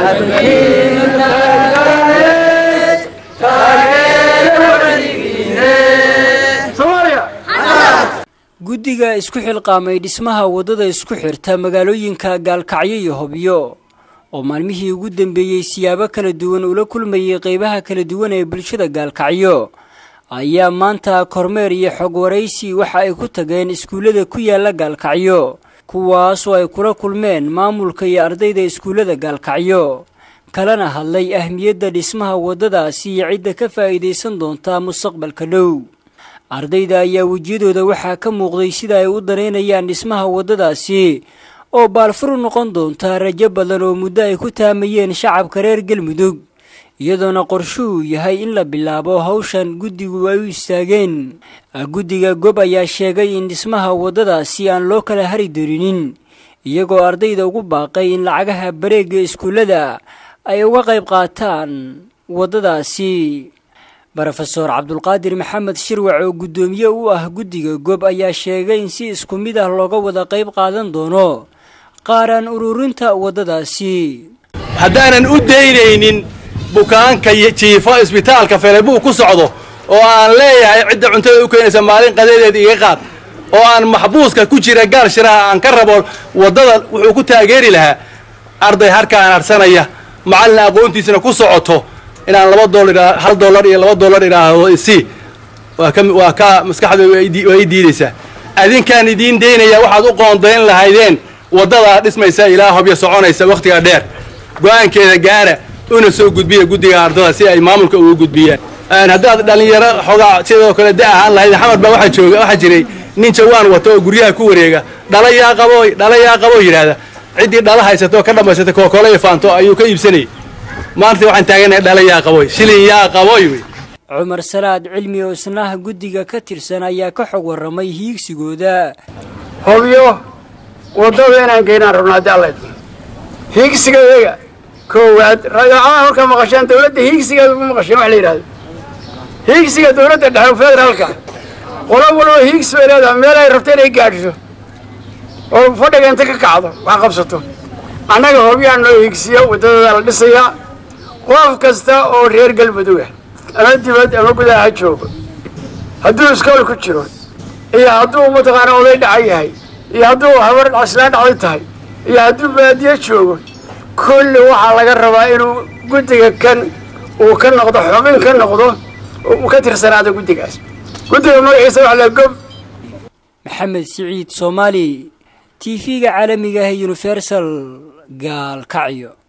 guddiga isku xilqaamay dhismaha waddada isku xirta magaalooyinka gaalkacyo iyo hobyo oo maalmihii ugu dambeeyey siyaabo kala duwan ula kulmayay qeybaha kala duwan ee bulshada gaalkacyo ayaa maanta kormeer iyo xog waraysi waxa ay ku tageen iskuullada ku yaala gaalkacyo kuwaasoo ay kula kulmeen maamulka iyo ardayda iskuullada gaalkacyo kalena hadlay ahmiyadda dhismaha waddadaasi iyo cidda ka faa'iidaysan doonta mustaqbalka dhow ardayda ayaa wejiyadooda waxaa ka muuqday sida ay u danaynayaan dhismaha waddadaasi oo baalfuru noqon doonta rajo badan oo muddo ay ku taamayeen shacabka reer galmudug iyadoona qorshuhu yahay in la bilaabo hawshan guddigu ay u istaageen guddiga gob ayaa sheegay in dhismaha waddadaasi aan loo kala hari dorinin iyagoo ardayda ugu baaqay in lacagaha bareega iskuullada ay uga qayb qaataan waddadaasi brofeor cabdulqaadir maxamed shirwac oo guddoomiye u ah guddiga gob ayaa sheegay in si isku mid ah looga wada qayb qaadan doono qaaraan ururinta waddadaasi haddaanan u daynaynin bukaanka jiifo isbitaalka feleebuu ku socdo oo aan leeyahay cidda cuntada u keenaysa maalin qadeedeed iga qaad oo aan maxbuuska ku jira gaal shiraha aan ka rabo waddada wuxuu ku taageeri lahaa arday harkaan harsanaya macallin aqoontiisana ku socoto inaan laba doollar hal dollar iyo laba dollar idhaahdo isi waa ka waa ka maskaxda waa ii diidaysaa adinkaan idiin daynaya waxaad u qoondayn lahaydeen waddadaa dhismaysa ilaa hobyo soconaysa wakhtiga dheer go-aankeeda gaara una soo gudbiya guddiga ardada si ay maamulka uga gudbiyaan haddaad dhallinyaro xoogaa sidoo kale da ahaan lahayd xamar baa waxaa jooga waxaa jiray nin jawaan wata oo guryaha ku wareega dhala yaa qabooy dhala yaa qaboo yidhaahda ciddii dhala haysatoo ka dhammaysatay kookole iyo faanto ayuu ka iibsanayay maanta waxaan taaganahay dhala yaa qaboy shilin yaa qaboy wey cumar salaad cilmi oo isnaha guddiga ka tirsan ayaa ka xog warramay hiigsigooda hobyo waddada inaan geynaan rabno haddii alla idmo hiigsiga iyaga koowaad ragacaa halka maqashaan dawladda hiigsigeeda ma maqasheen wax la yidhahdo hiigsiga dawladda dhexe federaalka qolo walba hiigsi bay leedahay meel ay rabto inay gaadhso oo fadhiga inta ka kacdo wax qabsato annaga hobyaha noo hiigsiya waddadada la dhisayaa qof kasta oo reer galmuduga ama dibad ama gudaha ha joogo hadduu iskool ku jiro iyo hadduu mataqaana oday dhacan yahay iyo hadduu habar caslaan dhacday tahay iyo hadduu baadiyo joogo kulli waxaa laga rabaa inuu guddiga kan uu ka noqdo xubin ka noqdo uu ka tirsanaado guddigaas guddiga magaciisa wax la gob maxamed siciid soomaali t v-ga caalamiga ah universal gaalkacyo